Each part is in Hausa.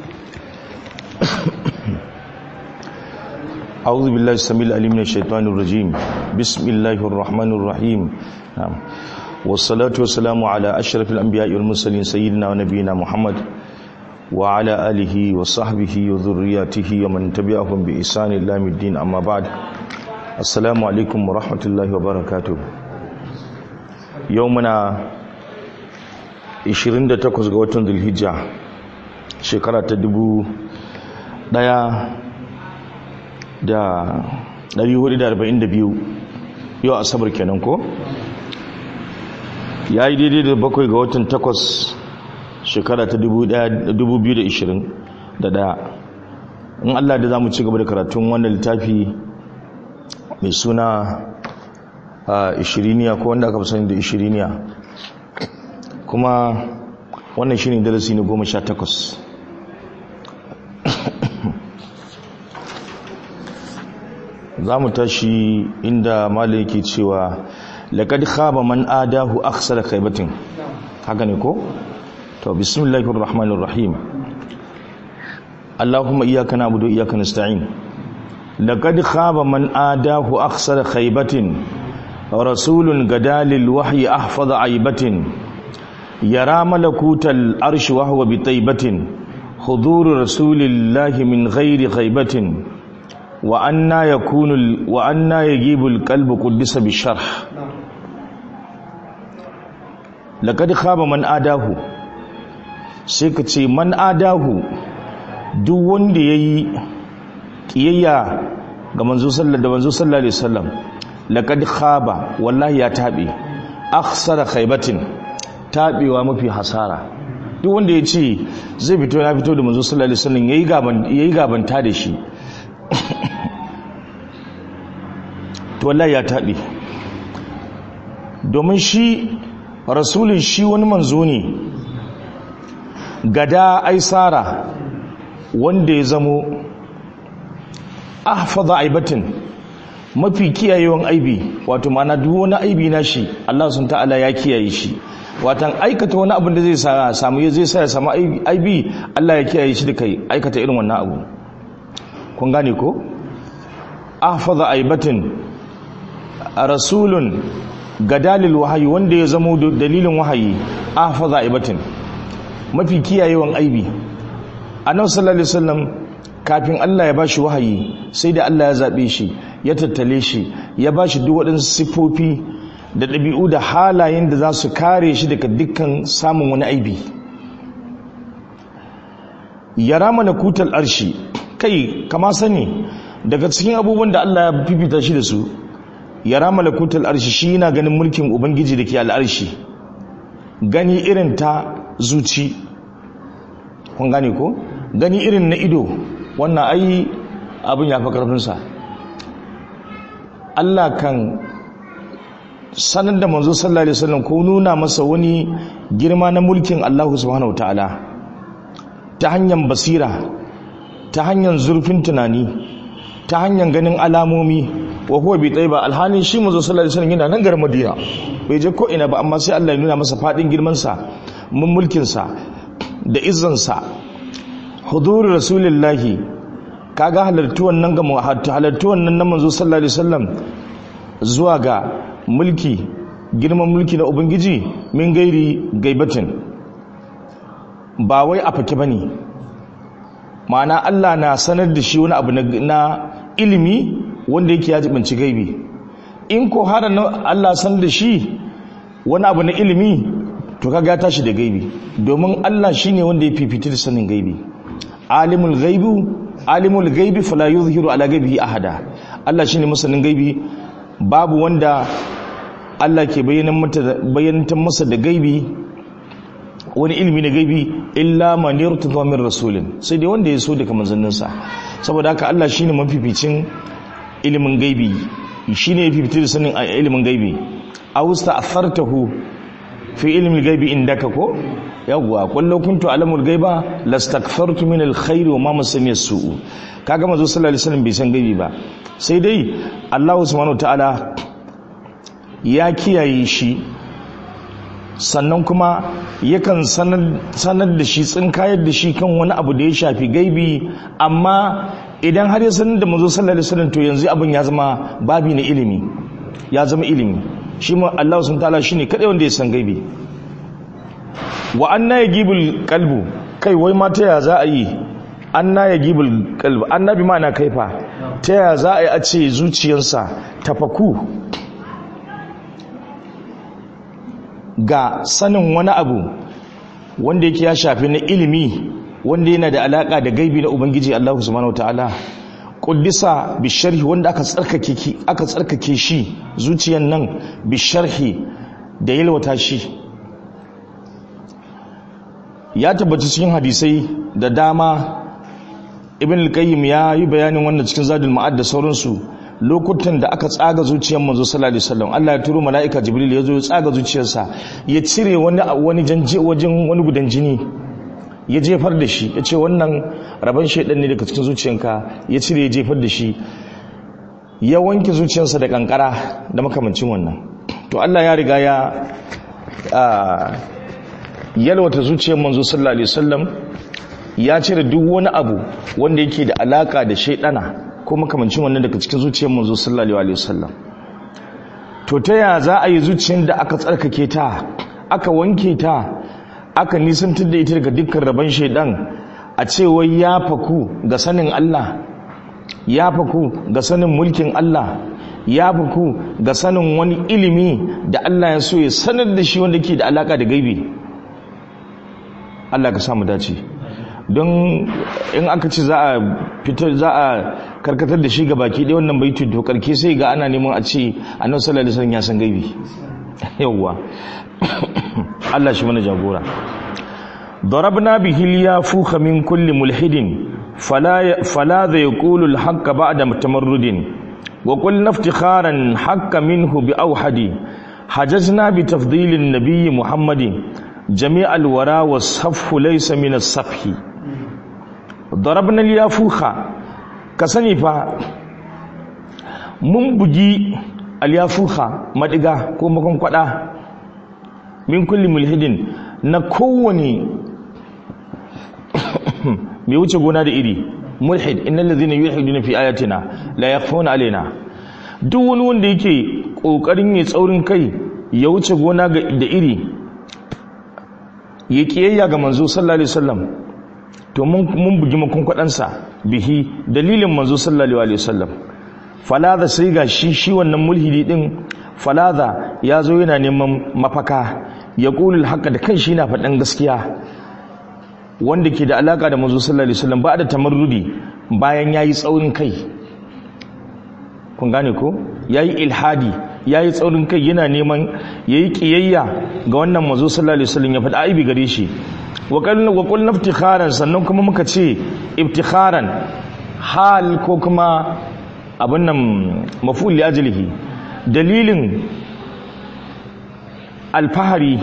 أعوذ بالله السميع العليم من الشيطان الرجيم بسم الله الرحمن الرحيم نعم والصلاة والسلام على أشرف الأنبياء والمرسلين سيدنا ونبينا محمد وعلى آله وصحبه وذرياته ومن تبعهم بإحسان إلى يوم الدين أما بعد السلام عليكم ورحمة الله وبركاته يومنا 28 ga watan Dhulhijja shekara ta dubu daya da 442 yau asabar kenan ko ya yi daidai da bakwai ga watan takwas shekara ta 2021 in allah da za mu ci gaba da karatun wannan littafi mai suna a ishiriniya ko wanda aka fi sani da ishiriniya kuma wannan shi ne darasi na goma sha takwas za mu tashi inda malai yake cewa laƙad khaba man adahu aksara khaibatin haka ne ko? to bismillahir rahmanir rahim allahumma iyyaka na'budu wa iyyaka nasta'in laqad khaba man adahu aksara khaibatin rasulun gadalil wahyi ahfaza aibatin yara malakutal arshi wa huwa bi taibatin hudur rasulillahi min ghairi ghaibatin wa anna yakunu wa anna yajibu alqalbu quddisa bi sharh laqad khaba man adahu sai ka ce man adahu duk wanda yayi kiyayya ga manzo sallallahu da manzo sallallahu alaihi wasallam laqad khaba wallahi ya tabe akhsara khaybatin tabewa mafi hasara duk wanda ya ce zai fito ya fito da manzo sallallahu alaihi wasallam yayi gaban yayi gabanta da shi to wallahi ya tabe domin shi rasulun shi wani manzo ne gada aisara wanda ya zamo ahfaza aibatin mafi kiyayewan aibi wato mana duk wani aibi na shi Allah sun ta'ala ya kiyaye shi watan aikata wani abin da zai samu zai sa ya samu aibi Allah ya kiyaye shi da kai aikata irin wannan abu kun gane ko ahfaza aibatin rasulun gadalil wahayi wanda ya zamo dalilin wahayi ahfaza aibatin mafi kiyayewan aibi annabi sallallahu alaihi wasallam kafin Allah ya bashi wahayi sai da Allah ya zabe shi ya tattale shi ya bashi duk waɗansu sifofi da ɗabi'u da halayen da za su kare shi daga dukkan samun wani aibi yara mana kutal arshi kai kama sani daga cikin abubuwan da Allah ya fifita shi da su yara malakutal arshi shi yana ganin mulkin ubangiji da ke al'arshi gani irin ta zuci kun gane ko gani irin na ido wannan ai abin ya fi ƙarfinsa Allah kan sanar da manzo sallallahu alaihi wasallam ko nuna masa wani girma na mulkin Allah subhanahu ta'ala ta hanyar basira ta hanyar zurfin tunani ta hanyar ganin alamomi wa huwa bi taiba alhalin shi manzo sallallahu alaihi wasallam yana nan garin Madina bai je ko ina ba amma sai Allah ya nuna masa fadin girman sa mun mulkin sa da izzan sa hudur rasulullahi kaga halartuwan nan ga halartuwan nan na manzo sallallahu alaihi wasallam zuwa ga mulki girman mulki na ubangiji min gairi gaibatin ba wai a fake bane ma'ana Allah na sanar da shi wani abu na ilimi wanda yake ya jibanci gaibi in ko har Allah san da shi wani abu na ilimi to kaga tashi da gaibi domin Allah shine wanda ya fifita da sanin gaibi alimul ghaibu alimul ghaibi fala yuzhiru ala ghaibihi ahada Allah shine masanin gaibi babu wanda Allah ke bayyanantar masa da gaibi wani ilimi na gaibi illa man yartada min rasulin sai dai wanda ya so daga manzanninsa saboda haka Allah shine mafificin ilimin gaibi shine ya fifita da sanin ilimin gaibi awusta athartahu fi ilmi gaibi indaka ko yawwa kullu kuntu alamul gaiba lastakthartu min alkhair wa ma masani as-su'u kaga manzo sallallahu alaihi wasallam bai san gaibi ba sai dai Allah subhanahu ta'ala ya kiyaye shi sannan kuma yakan sanar da shi tsinkayar da shi kan wani abu da ya shafi gaibi amma idan har ya sanar da manzo sallallahu alaihi wasallam to yanzu abin ya zama babi na ilimi ya zama ilimi shi ma Allah sun ta'ala shine kadai wanda ya san gaibi wa anna yajibul qalbu kai wai ma ta ya za a yi anna yajibul qalbu annabi ma na kaifa ta ya za a yi a ce zuciyarsa tafaku ga sanin wani abu wanda yake ya shafi na ilimi wanda yana da alaka da gaibi na ubangiji Allah subhanahu wataala kuddisa bisharhi wanda aka tsarkake aka tsarkake shi zuciyan nan bisharhi da yalwata shi ya tabbata cikin hadisai da dama ibn al-qayyim ya yi bayanin wannan cikin zadul ma'ad da sauransu lokutan da aka tsaga zuciyar manzo sallallahu alaihi wasallam Allah ya turo mala'ika jibril ya zo ya tsaga zuciyarsa ya cire wani wani janje wajen wani gudan jini ya jefar da shi ya ce wannan rabon shaidan ne daga cikin zuciyanka ya cire ya jefar da shi ya wanke zuciyarsa da kankara da makamancin wannan to Allah ya riga ya yalwata zuciyar manzo sallallahu alaihi wasallam ya cire duk wani abu wanda yake da alaka da shaidana ko makamancin wannan daga cikin zuciyar manzo sallallahu alaihi wasallam to ta ya za a yi zuciyar da aka tsarkake ta aka wanke ta aka nisantar da ita daga dukkan rabon shaidan a cewa ya faku ga sanin Allah ya faku ga sanin mulkin Allah ya faku ga sanin wani ilimi da Allah ya so ya sanar da shi wanda ke da alaka da gaibi Allah ka samu dace don in aka ce za a fitar za a karkatar da shi ga baki ɗaya wannan baitu to karke sai ga ana neman a ce annabi sallallahu alaihi wasallam ya san gaibi yawwa Allah shi mana jagora ضربنا به اليافوخ من كل ملحد فلا فلا ذا يقول الحق بعد تمرد وقلنا افتخارا حق منه بأوحد حجزنا بتفضيل النبي محمد جميع الورى والصفح ليس من الصفح ضربنا اليافوخ كسني فا mun bugi alyafuha madiga ko makon kwada min kulli mulhidin na kowane mai wuce gona da iri mulhid innal ladhina yulhiduna fi ayatina la yakhfuna alaina duk wani wanda yake kokarin ya tsaurin kai ya wuce gona da iri ya kiyayya ga manzo sallallahu alaihi wasallam to mun mun bugi makon kwadansa bihi dalilin manzo sallallahu alaihi wasallam falaza sai ga shi shi wannan mulhidi din falaza ya zo yana neman mafaka ya ƙulul haka da kan shi na faɗin gaskiya wanda ke da alaƙa da mazu sallallahu alaihi wasallam ba da tamarrudi bayan ya yi tsaurin kai kun gane ko ya yi ilhadi ya yi tsaurin kai yana neman ya yi ƙiyayya ga wannan mazu sallallahu alaihi wasallam ya faɗi aibi gare shi wa ƙul na iftikharan sannan kuma muka ce iftikharan hal ko kuma abin nan maful li ajlihi dalilin alfahari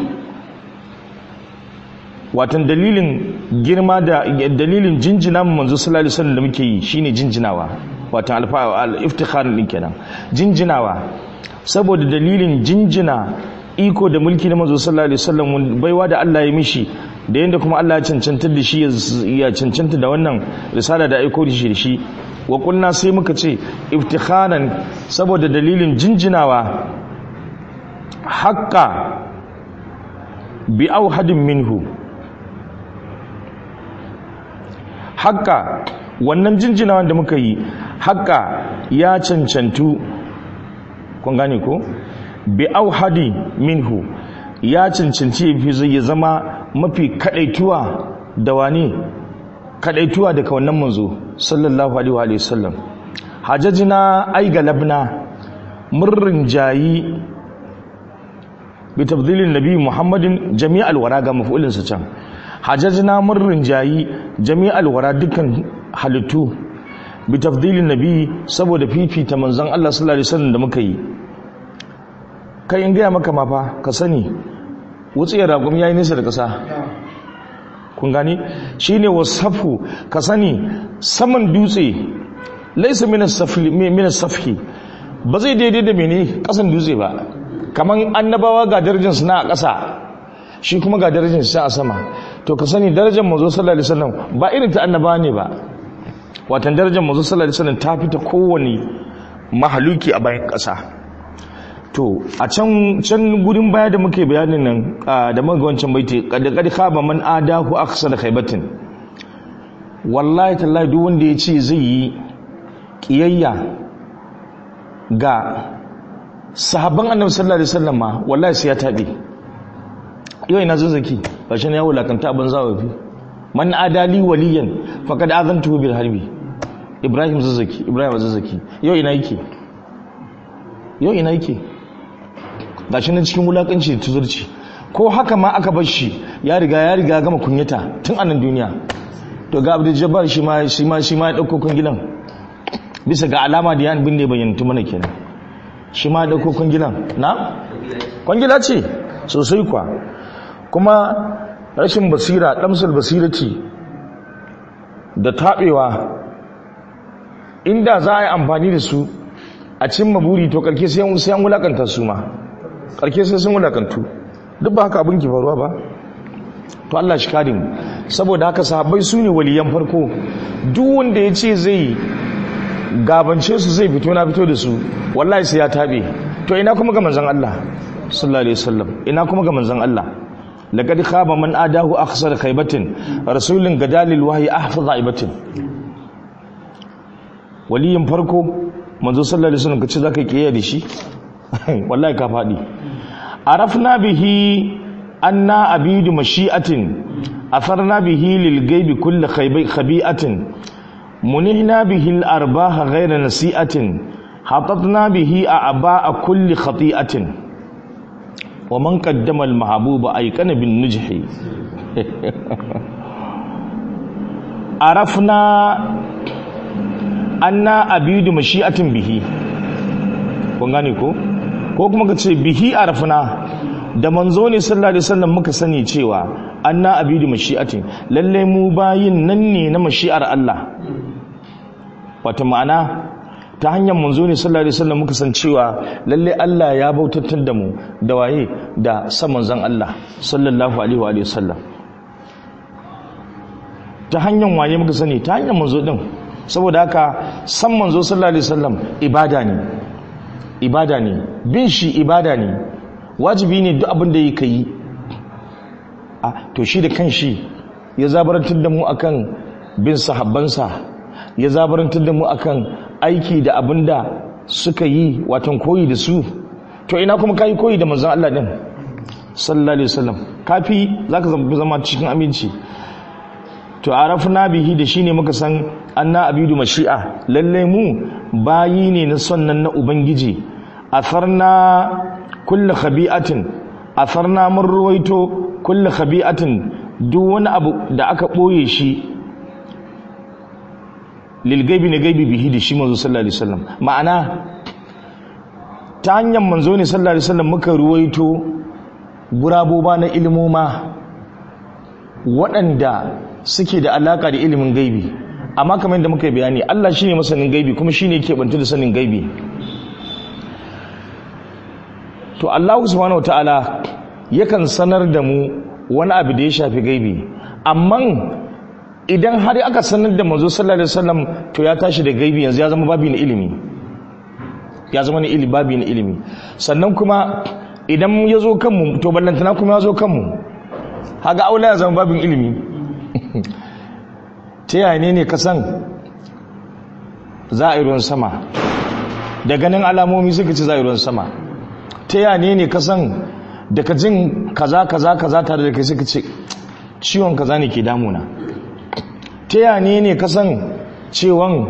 watan dalilin girma da dalilin jinjina manzo sallallahu alaihi wasallam da muke yi shine jinjinawa watan al-iftikhar din kenan jinjinawa saboda dalilin jinjina iko da mulki na manzo sallallahu alaihi wasallam baiwa da Allah ya mishi da yanda kuma Allah ya cancanta da shi ya cancanta da wannan risala da aiko da shi da shi wa kunna sai muka ce iftikharan saboda dalilin jinjinawa haƙƙa bi auhadin minhu haƙƙa wannan jinjinawa da muka yi haƙƙa ya cancantu kun gane ko bi auhadi minhu ya cancanci ya zama mafi kadaituwa da wani kadaituwa daga wannan manzo sallallahu alaihi wa sallam hajajina ai galabna murrin jayi bi tabdilin nabi muhammadin jami'al wara ga mafulin sa can hajajina murrin jayi jami'al wara dukkan halittu bi tafdilin nabi saboda fifita manzon Allah sallallahu alaihi wasallam da muka yi kai in gaya maka mafa ka sani wutsiyar ragum yayi nisa da kasa kun gani shine wasafu ka sani saman dutse laisa min as-safhi ba zai daidai da mene kasan dutse ba kaman annabawa ga darajar suna a ƙasa shi kuma ga darajar shi a sama to ka sani darajar manzo sallallahu alaihi wasallam ba irin ta annaba ne ba watan darajar manzo sallallahu alaihi wasallam ta fita kowane mahaluki a bayan ƙasa to a can can gurin baya da muke bayanin nan da muka wancan baiti kad kad khaba man adahu aksar khaybatin wallahi tallahi duk wanda ya ce zai yi kiyayya ga sahabban annabi sallallahu alaihi wasallam ma wallahi sai ya tabe yau ina zazzaki bashin ya wulakanta abin zawafi man adali waliyan faqad azantuhu bil harbi ibrahim zazzaki ibrahim zazzaki yau ina yake yau ina yake gashi nan cikin wulakanci da tuzurci ko haka ma aka bar shi ya riga ya riga gama kunyata tun a nan duniya to ga abdul jabbar shi ma shi ma shi ma ya dauko kungilan bisa ga alama da yan binne bayyantu mana kenan shi ma ya dauko kungilan na kungila ce sosai kwa kuma rashin basira damsul basirati da tabewa inda za a yi amfani da su a cimma buri to karke sai an wulakanta su ma karke sai sun wulakantu duk ba haka abin ki faruwa ba to Allah shi kare mu saboda haka sahabbai su ne waliyan farko duk wanda ya ce zai gabance su zai fito na fito da su wallahi sai ya tabe to ina kuma ga manzon Allah sallallahu alaihi wasallam ina kuma ga manzon Allah laqad khaba man adahu akhsar khaybatin rasulun gadalil wahyi ahfaza ibatin waliyin farko manzo sallallahu alaihi wasallam kace zaka kiyaye da shi wallahi ka fadi arafna bihi anna abidu mashi'atin atharna bihi lil ghaibi kull khabi'atin munihna bihi al arbaha ghayra nasi'atin hatatna bihi a'ba'a kulli khati'atin wa man qaddama al mahbuba ayqana bin nujhi arafna anna abidu mashi'atin bihi kun gane ko ko kuma ka ce bihi arafna da manzo ne sallallahu alaihi wasallam muka sani cewa anna abidu mashi'atin lalle mu bayin nan ne na mashi'ar Allah wata ma'ana ta hanyar manzo ne sallallahu alaihi wasallam muka san cewa lalle Allah ya bautatar da mu da waye da san manzon Allah sallallahu alaihi wa sallam ta hanyar waye muka sani ta hanyar manzo din saboda haka san manzo sallallahu alaihi wasallam ibada ne ibada ne bin shi ibada ne wajibi ne duk abin da yake yi a to shi da kanshi ya zabarantar da mu akan bin sahabbansa ya zabarantar da mu akan aiki da abin da suka yi watan koyi da su to ina kuma kai koyi da manzon Allah din sallallahu alaihi wasallam kafi zaka zama cikin aminci to arafna bihi da shine muka san anna abidu mashi'a lalle mu bayi ne na sonnan na ubangiji atharna kullu khabi'atin atharna mun ruwaito kullu khabi'atin duk wani abu da aka boye shi lil gaibi ne gaibi bihi da shi manzo sallallahu alaihi wasallam ma'ana ta hanyar manzo ne sallallahu alaihi wasallam muka ruwaito guraboba na ilmoma waɗanda suke da alaka da ilimin gaibi amma kamar yadda muka yi bayani Allah shine masanin gaibi kuma shine yake bantu da sanin gaibi to Allah subhanahu wataala yakan sanar da mu wani abu da ya shafi gaibi amma idan har aka sanar da manzo sallallahu alaihi wasallam to ya tashi da gaibi yanzu ya zama babi na ilimi ya zama na ilimi babi na ilimi sannan kuma idan ya zo kanmu to ballantana kuma ya zo kanmu haga aula ya zama babin ilimi ta yaya ne ne kasan za a yi ruwan sama da ganin alamomi suka ci za a yi ruwan sama ta yaya ne ne kasan daga jin kaza kaza kaza tare da kai suka ce ciwon kaza ne ke damuna ta yaya ne ne kasan cewan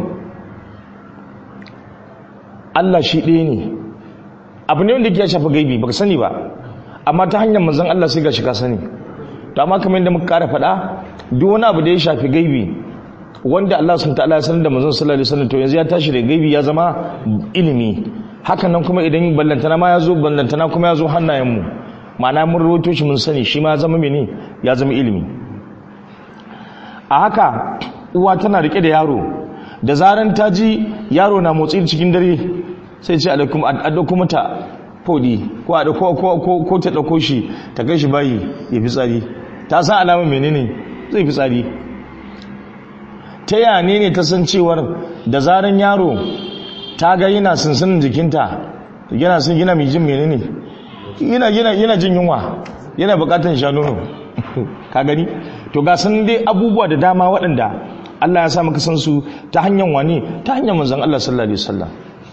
Allah shi ɗaya ne abu ne wanda ke shafa gaibi baka sani ba amma ta hanyar manzon Allah sai ga shi ka sani to amma kamar yadda muka kara faɗa duk wani abu da ya shafi gaibi wanda Allah sun ta'ala ya sanar da manzon sallallahu alaihi wasallam to yanzu ya tashi da gaibi ya zama ilimi hakan nan kuma idan ballantana ma ya zo ballantana kuma ya zo hannayen mu ma'ana mun rawaito shi mun sani shi ma ya zama mene ya zama ilimi a haka uwa tana rike da yaro da zaran ta ji yaro na motsi cikin dare sai ce alaikum adda kuma ta fodi ko a ko ko ko ta dauko shi ta kai shi bayi ya fi tsari ta san alamar menene zai fi tsari ta yane ne ta san cewar da zaran yaro ta ga yana sunsunin jikinta yana sun gina mai jin menene yana yana yana jin yunwa yana bukatan sha nono ka gani to ga sun dai abubuwa da dama waɗanda Allah ya sa maka san su ta hanyar wani ta hanyar manzon Allah sallallahu alaihi wasallam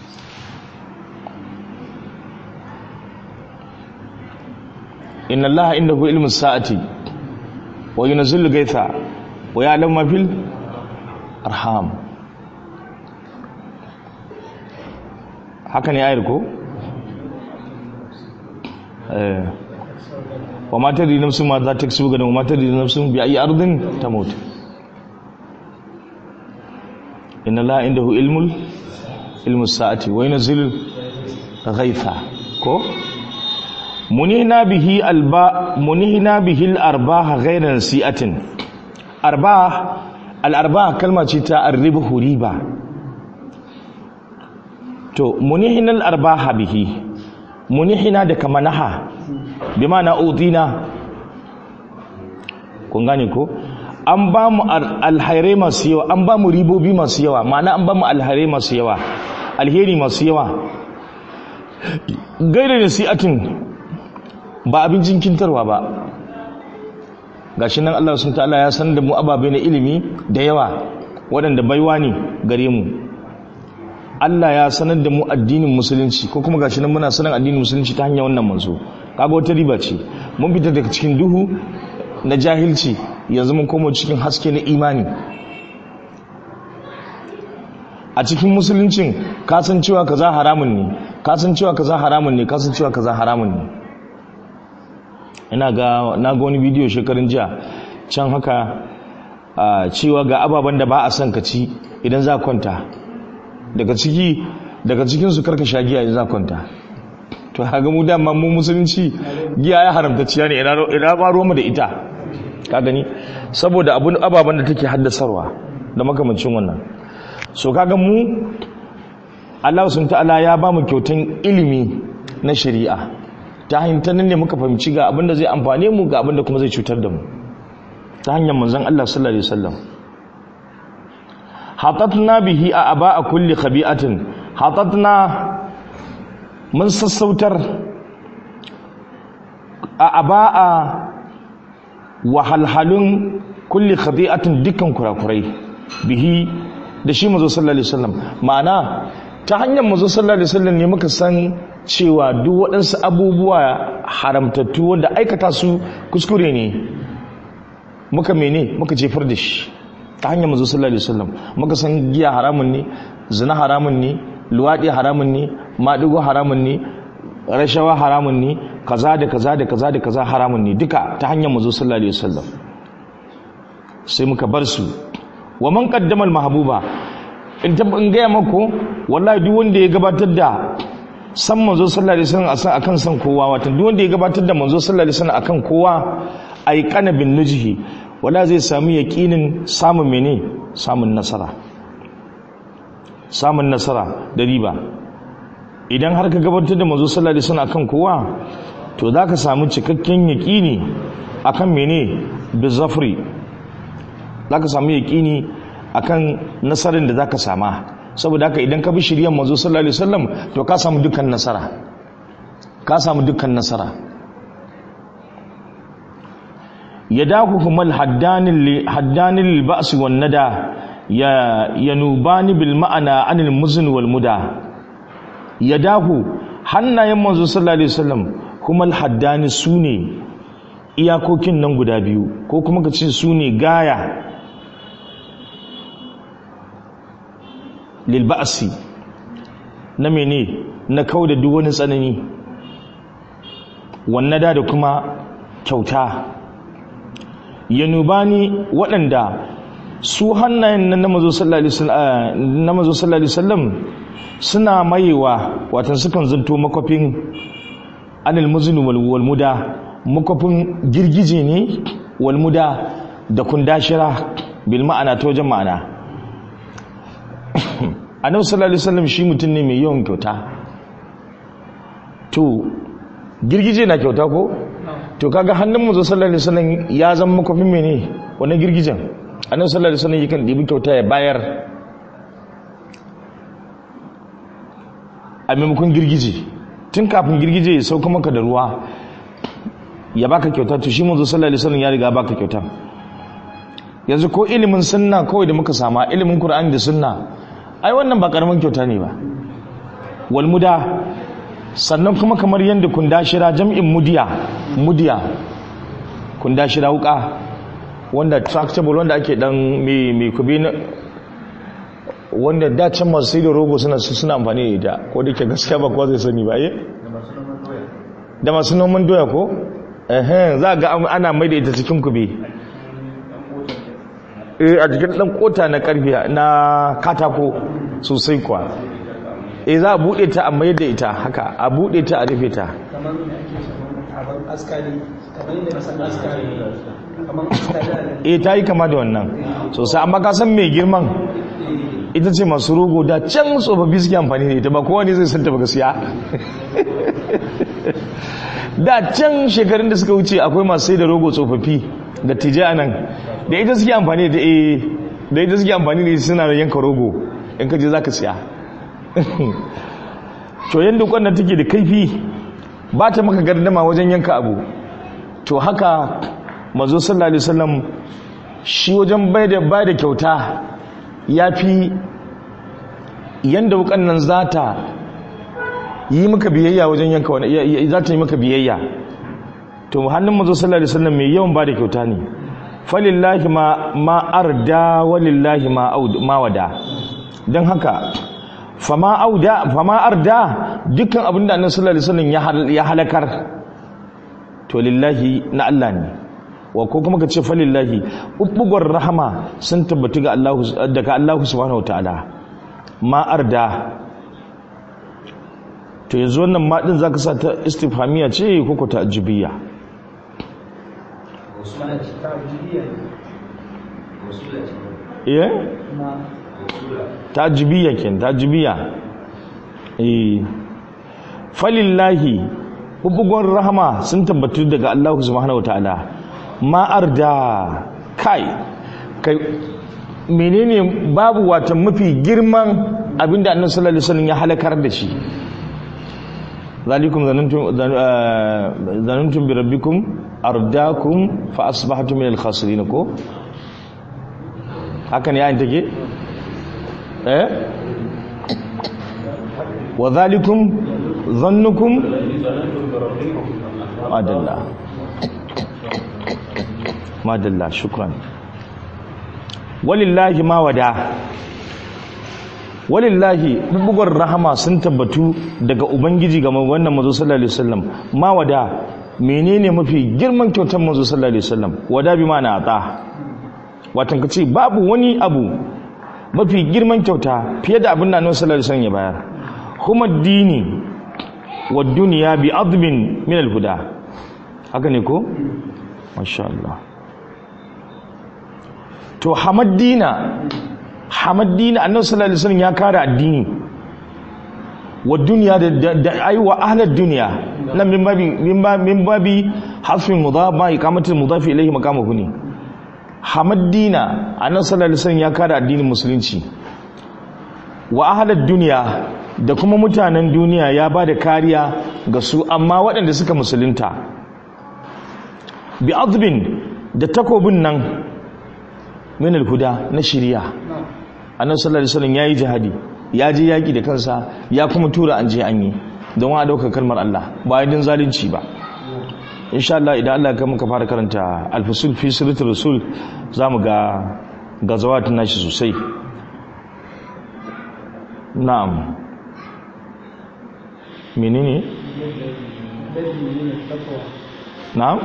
inna allaha indahu ilmu sa'ati wa yunzilu gaitha wa ya'lamu ma fil arham haka ne ayar ko eh wa ma tadri nafsun ma za ta kasu gadan wa ma tadri nafsun bi ayi ardin tamut inna allaha indahu ilmul ilmu sa'ati wa yunzilu gaitha ko munihna bihi alba munihna bihi al-arbah ghayra nasi'atin arbah al-arbah kalma ce ta arribu riba to munihna al-arbah bihi munihna da kamanaha bi ma'ana udina kun gane ko an ba mu alhairai masu yawa an ba mu ribobi masu yawa ma'ana an ba mu alhairai masu yawa alheri masu yawa gaira nasi'atin ba abin jinkintarwa ba gashi nan Allah sun ta'ala ya san da mu ababe na ilimi da yawa waɗanda baiwa ne gare mu Allah ya sanar da mu addinin musulunci ko kuma gashi nan muna sanin addinin musulunci ta hanyar wannan manzo kaga wata riba ce mun fita daga cikin duhu na jahilci yanzu mun koma cikin haske na imani a cikin musuluncin kasancewa kaza haramun ne kasancewa kaza haramun ne kasancewa kaza haramun ne ina ga na ga wani bidiyo shekarun jiya can haka cewa ga ababen da ba a son ka ci idan za kwanta daga ciki daga cikin su karka sha giya idan za kwanta to haka mu dama mu musulunci giya ya haramta ciya ne ina ba ruwanmu da ita ka gani saboda abun ababen da take haddasarwa da makamancin wannan so kaga mu Allah sun ta'ala ya ba mu kyautan ilimi na shari'a ta hanyar nan ne muka fahimci ga abinda zai amfane mu ga abinda kuma zai cutar da mu ta hanyar manzon Allah sallallahu alaihi wasallam hatatna bihi a aba a kulli khabi'atin hatatna mun sassautar a aba a wahalhalun kulli khabi'atin dukkan kurakurai bihi da shi manzo sallallahu alaihi wasallam ma'ana ta hanyar manzo sallallahu alaihi wasallam ne muka san cewa duk waɗansu abubuwa haramtattu wanda aikata su kuskure ne muka mene muka jefar da shi ta hanyar mazu sallallahu alaihi wasallam muka san giya haramun ne zina haramun ne luwaɗi haramun ne maɗigo haramun ne rashawa haramun ne kaza da kaza da kaza da kaza haramun ne duka ta hanyar mazu sallallahu alaihi wasallam sai muka bar su wa man qaddama al mahbuba in in gaya mako wallahi duk wanda ya gabatar da san manzo sallallahu alaihi wasallam akan san kowa wato duk wanda ya gabatar da manzo sallallahu alaihi wasallam akan kowa ay kana bin nujhi wala zai samu yaqinin samun mene samun nasara samun nasara da riba idan har ka gabatar da manzo sallallahu alaihi wasallam akan kowa to zaka samu cikakken yaqini akan mene bizafri zaka samu yaqini akan nasarar da zaka sama saboda haka idan ka bi shiryan manzo sallallahu alaihi wasallam to ka samu dukkan nasara ka samu dukkan nasara yadahu humal haddanil li haddanil ba's wan nada ya yanubani bil ma'ana anil muzn wal muda yadahu hannayen manzo sallallahu alaihi wasallam humal haddani sune iyakokin nan guda biyu ko kuma ka ce sune gaya lilba'asi na mene na kau da duk wani tsanani wannan da kuma kyauta yanubani waɗanda su hannayen nan na mazo sallallahu alaihi wasallam suna mayewa watan sukan zanto makwafin anil muzinu wal muda makwafin girgije ne wal muda da kundashira bil ma'ana ta wajen ma'ana annabi sallallahu alaihi wasallam shi mutum ne mai yawan kyauta to girgije na kyauta ko to kaga hannun mu sallallahu alaihi wasallam ya zama makofin mene wannan girgijen annabi sallallahu alaihi wasallam yakan dibi kyauta ya bayar a maimakon girgije tun kafin girgije ya sauka maka da ruwa ya baka kyauta to shi manzo sallallahu alaihi wasallam ya riga baka kyauta yanzu ko ilimin sunna kawai da muka sama ilimin qur'ani da sunna ai wannan ba karamin kyauta ne ba wal muda sannan kuma kamar yanda kundashira jam'in mudiya mudiya kundashira wuka wanda tractable wanda ake dan mai mai kubi wanda da can masu sai da rogo suna suna amfani da ita ko da ke gaskiya ba kowa zai sani ba eh da masu noman doya ko eh za ga ana mai da ita cikin kube eh a cikin dan kota na karfi na katako sosai kuwa eh za a bude ta a mai da ita haka a bude ta a rufe ta kamar da ake kamar askari kamar yadda na san askari kamar askari eh ta yi kama da wannan sosai amma ka san mai girman ita ce masu rogo da can tsofaffi suke amfani da ita ba kowa ne zai santa ba gaskiya da can shekarun da suka wuce akwai masu sai da rogo tsofaffi da tije a nan da ita suke amfani da eh da ita suke amfani da ita suna da yanka rogo in ka je za ka siya to yadda kwanan take da kaifi ba ta maka gardama wajen yanka abu to haka mazo sallallahu alaihi wasallam shi wajen bai da bai da kyauta yafi yanda wukan nan zata yi maka biyayya wajen yanka wani za ta yi maka biyayya to hannun mazo sallallahu alaihi wasallam mai yawan ba da kyauta ne falillahi ma ma arda walillahi ma aud ma wada dan haka fama auda fama arda dukkan abinda annabi sallallahu alaihi wasallam ya halakar to lillahi na Allah ne wa ko kuma ka ce falillahi ubbugar rahama sun tabbatu ga Allah daga Allah subhanahu wataala ma arda to yanzu wannan ma din zaka sa ta istifhamiya ce ko ko ta'jibiyya eh ta'jibiyya ken ta'jibiyya eh falillahi hubbugon rahama sun tabbatu daga Allah subhanahu wataala ma'ar da kai kai menene babu wata mafi girman abinda annabi sallallahu alaihi wasallam ya halakar da shi zalikum zanantum zanantum bi rabbikum ardakum fa asbahtum min al-khasirin ko haka ne yayin take eh wa zalikum zannukum madalla madalla shukran walillahi ma wada walillahi bubugar rahama sun tabbatu daga ubangiji ga wannan mazo sallallahu alaihi wasallam ma wada menene mafi girman kyautar mazo sallallahu alaihi wasallam wada bi mana ata watan kace babu wani abu mafi girman kyauta fiye da abin da annabi sallallahu alaihi wasallam ya bayar kuma dini wa duniya bi admin min al-huda haka ne ko masha Allah to hamaddina hamaddina annabi sallallahu alaihi wasallam ya kare addini wa duniya da da ai wa ahlad duniya nan min babi min babi hasfin mudaf ma iqamatul mudaf ilayhi maqamuhu ne hamaddina annabi sallallahu alaihi wasallam ya kare addinin musulunci wa ahlad duniya da kuma mutanen duniya ya ba da kariya ga su amma waɗanda suka musulunta bi azbin da takobin nan min alhuda na shiriya annabi sallallahu alaihi wasallam yayi jihadi ya je yaki da kansa ya kuma tura an je an yi don wa dauka kalmar Allah ba yadin zalunci ba insha Allah idan Allah ya muka fara karanta al-fusul fi siratul rasul zamu ga gazawatun nashi sosai na'am menene na'am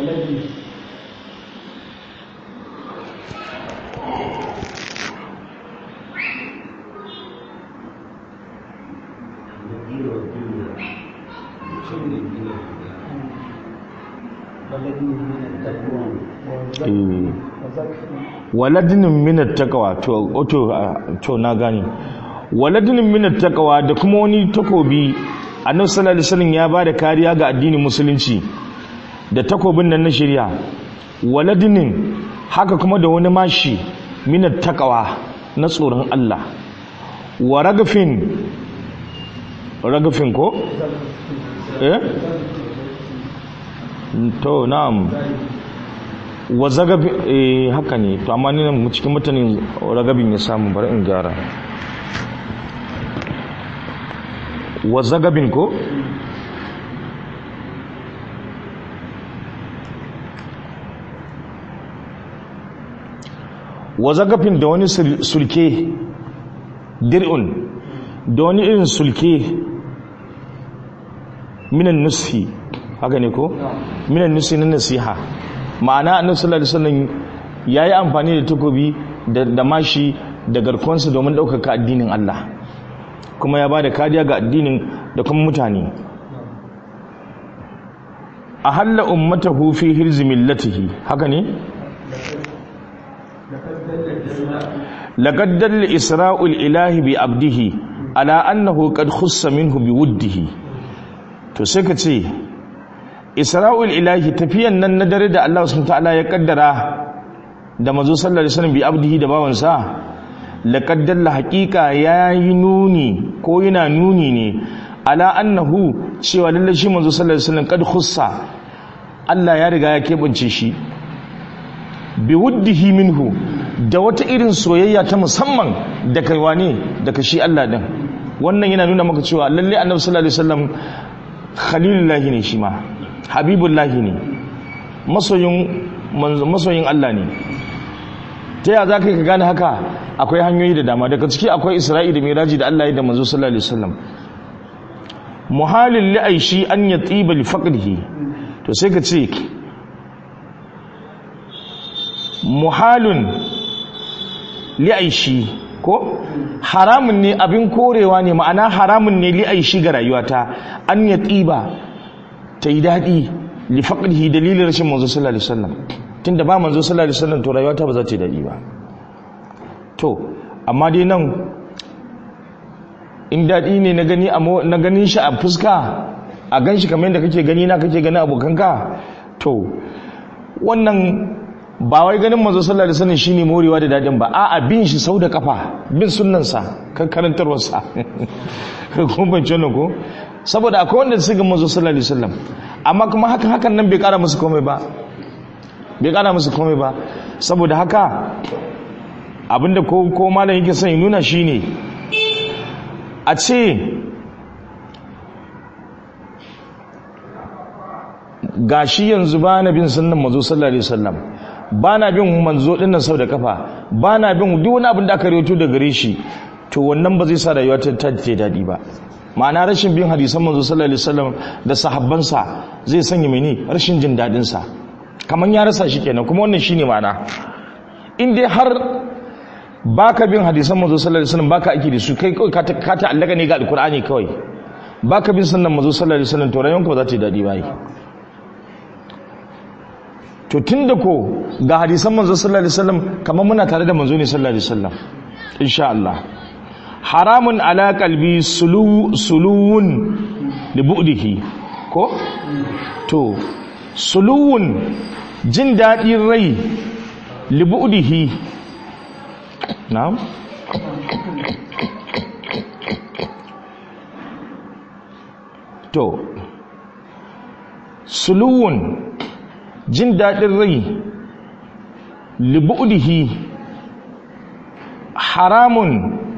waladinin minat takawa to to na gani waladinin minat takawa da kuma wani takobi annabi sallallahu alaihi wasallam ya bada kariya ga addinin musulunci da takobin nan na shari'a waladinin haka kuma da wani mashi minat taqwa na tsoron Allah wa ragafin ragafin ko eh to na'am wa zagabi eh haka ne to amma ni nan cikin mutanen ragabin ya samu bari in gyara wa zagabin ko wa zagafin da wani sulke dir'un da wani irin sulke minan nusi haka ne ko minan nusi na nasiha ma'ana annabi sallallahu alaihi wasallam yayi amfani da takobi da mashi da garkonsa domin ɗaukaka addinin Allah kuma ya bada kariya ga addinin da kuma mutane a halla ummatahu fi hirzi millatihi haka ne laqad dalla isra'ul ilahi bi abdihi ala annahu qad khussa minhu bi wuddihi to sai ka ce isra'ul ilahi tafiyan nan na dare da Allah subhanahu ta'ala ya kaddara da manzo sallallahu alaihi wasallam bi abdihi da bawansa laqad dalla haqiqa yayi nuni ko yana nuni ne ala annahu cewa lalle shi manzo sallallahu alaihi wasallam kad khussa Allah ya riga ya kebance shi bi wuddihi minhu da wata irin soyayya ta musamman da kai wane daga shi Allah din wannan yana nuna maka cewa lalle annabi sallallahu alaihi wasallam khalilullahi ne shi ma habibullahi ne masoyin masoyin Allah ne ta yaya zaka ka gane haka akwai hanyoyi da dama daga ciki akwai Isra'i da Miraji da Allah ya da manzo sallallahu alaihi wasallam muhalin li'aishi an yatiba li faqrihi to sai ka ce muhalun li'aishi ko haramun ne abin korewa ne ma'ana haramun ne li'aishi ga rayuwata an ya tsiba ta yi daɗi li faƙihi dalilin rashin manzo sallallahu alaihi wasallam tunda ba manzo sallallahu alaihi wasallam to rayuwata ba za ta yi daɗi ba to amma dai nan in daɗi ne na gani na ganin shi a fuska a gan shi kamar yadda kake gani na kake gani abokanka to wannan ba wai ganin manzo sallallahu alaihi wasallam shine morewa da dadin ba a'a bin shi sau da kafa bin sunnansa kan karantarwarsa ko ban ce ko saboda akwai wanda su ga manzo sallallahu alaihi wasallam amma kuma haka hakan nan bai kara musu komai ba bai kara musu komai ba saboda haka abinda ko ko malam yake son ya nuna shine a ce gashi yanzu ba na bin sunnan manzo sallallahu alaihi wasallam ba na bin manzo din nan sau da kafa ba na bin duk wani abin da aka rawaito da gare shi to wannan ba zai sa rayuwa ta ta daɗi ba ma'ana rashin bin hadisan manzo sallallahu alaihi wasallam da sahabbansa zai sanya mene rashin jin daɗin sa kaman ya rasa shi kenan kuma wannan shine ma'ana in dai har baka bin hadisan manzo sallallahu alaihi wasallam baka aiki da su kai kawai ka ta allaka ne ga alqur'ani kawai baka bin sunnan manzo sallallahu alaihi wasallam to rayuwanka ba za ta yi daɗi ba to tun da ko ga hadisan manzo sallallahu alaihi wasallam kamar muna tare da manzo ne sallallahu alaihi wasallam insha Allah haramun ala qalbi sulu suluwun li bu'dihi ko to suluwun jin dadin rai li bu'dihi na'am to suluwun jin daɗin rai libu'dihi haramun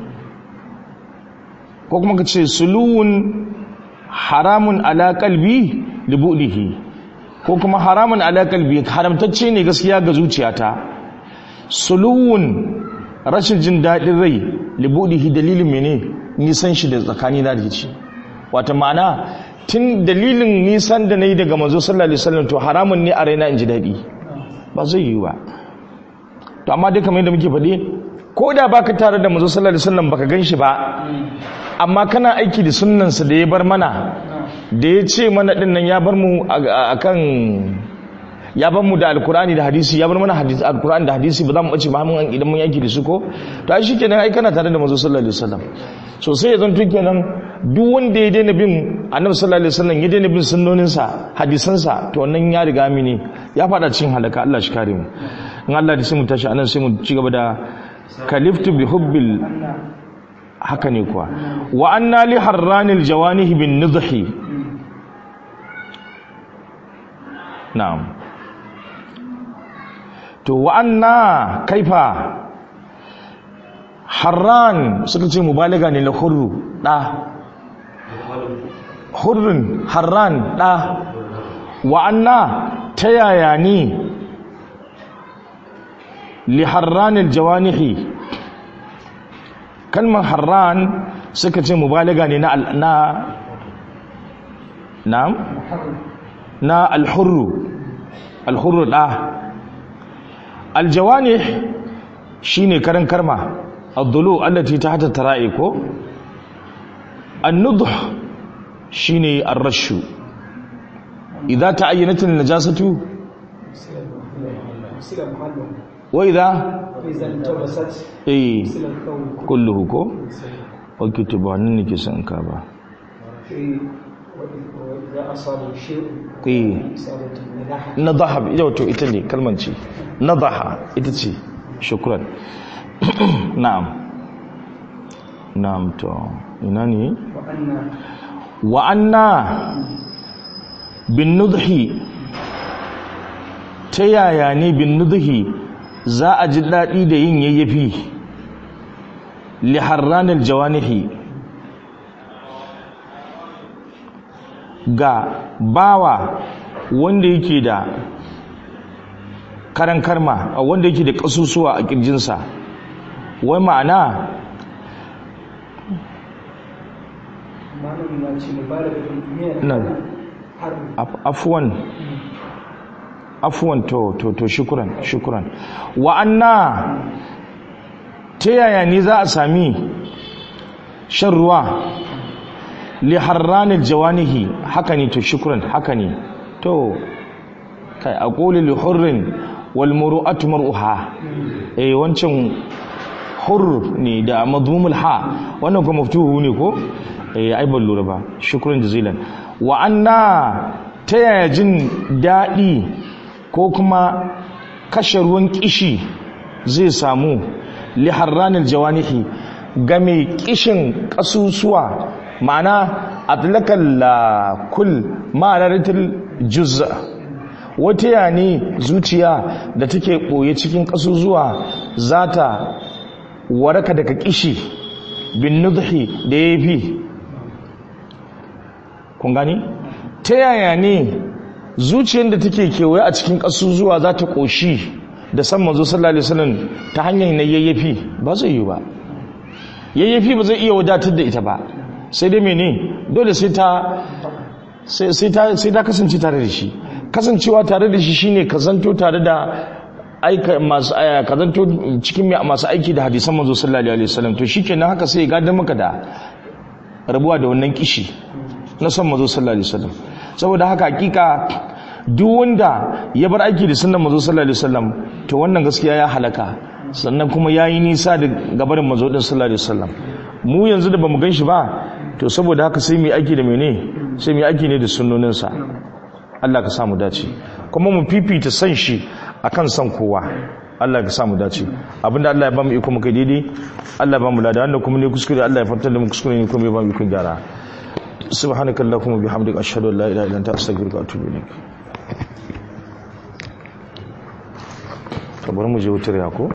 ko kuma ka ce suluwun haramun ala kalbi libu'dihi ko kuma haramun ala kalbi haramtacce ne gaskiya ga zuciyata suluwun rashin jin daɗin rai libu'dihi dalilin mene nisan shi da tsakani na da ce wata ma'ana tun dalilin nisan da na yi daga manzo sallallahu alaihi wasallam to haramun ne a raina in ji daɗi ba zai yi ba to amma dai kamar yadda muke faɗi ko da baka tare da manzo sallallahu alaihi wasallam baka ganshi ba amma kana aiki da sunnansa da ya bar mana da ya ce mana din nan ya bar mu akan ya bar mu da alkur'ani da hadisi ya bar mana hadisi alkur'ani da hadisi ba za mu bace ba mun idan mun aiki da su ko to ai shikenan ai kana tare da manzo sallallahu alaihi wasallam so sai ya zanto kenan duk wanda ya daina bin annabi sallallahu alaihi wasallam ya daina bin sunnoninsa hadisansa to wannan ya riga mini ya fada cikin halaka Allah shi kare mu in Allah da sai mu tashi anan sai mu ci gaba da kaliftu bi hubbil haka ne kuwa wa anna li harranil jawanih bin nidhi na'am to wa anna kaifa harran suka ce mubalaga ne na hurru da hurrin harran da wa anna ta yaya ne li harranil jawanihi kalmar harran suka ce mubalaga ne na na na na alhurru alhurru da aljawanih shine karan karma الضلوع التي تحت الترائب النضح شيني الرش إذا تعينت النجاسة وإذا إذا التبست إيه مثل الثوب كله كو وكتب عنني كسان كابا في وإذا أصاب شيء إيه إصابة النجاح نضح يو تو إتلي كلمة شي نضح إتتي شكرا نعم نعم تو إناني وأن wa'anna bin nudhi ta yaya ne bin nudhi za a ji daɗi da yin yayyafi li harranil jawanihi ga bawa wanda yake da karan karma wanda yake da ƙasusuwa a ƙirjinsa wai ma'ana malamin ya ce mubalagatun min Nan. har Af- afwan afwan to to to shukran shukran wa anna ta yaya ne za a sami shan ruwa li harranil jawanihi haka ne to shukran haka ne to kai aqulu li hurrin wal muru'atu mar'uha eh wancan hurr ne da madmumul ha wannan kuma maftuhu ne ko eh ai ban lura ba shukran jazilan wa anna ta yaya jin daɗi ko kuma kashe ruwan kishi zai samu li harranil jawanihi ga mai kishin kasusuwa ma'ana atlakal la kul ma'anaratul juz'a wata ya ne zuciya da take ɓoye cikin kasusuwa za ta waraka daga kishi bin nudhi da ya fi kun gani ta yaya ne zuciyar da take kewaye a cikin ƙasusuwa za ta ƙoshi da san mazo sallallahu alaihi wasallam ta hanyar na yayyafi ba zai yi ba yayyafi ba zai iya wadatar da ita ba sai dai mene dole sai ta sai sai ta sai ta kasance tare da shi kasancewa tare da shi shine ka zanto tare da aika masu aya ka zanto cikin mai- masu aiki da hadisan manzo sallallahu alaihi wasallam to shikenan haka sai ya gadar maka da rabuwa da wannan kishi na son mazo sallallahu alaihi wasallam saboda haka hakika duk wanda ya bar aiki da sunnan mazo sallallahu alaihi wasallam to wannan gaskiya ya halaka sannan kuma yayi nisa da gabarin mazo din sallallahu alaihi wasallam mu yanzu da bamu ganshi ba to saboda haka sai mu yi aiki da mene sai mu yi aiki ne da sunnoninsa Allah ka samu dace kuma mu fifita san shi akan san kowa Allah ka samu dace abinda Allah ya bamu iko muka daidai Allah ya bamu lada wanda kuma ne kuskure Allah ya fartar da mu kuskure ne kuma ya bamu iko gyara subhanakallahumma bihamdika ashhadu an la ilaha illa anta astaghfiruka wa atubu ilaik kabar mu je wutar ya ko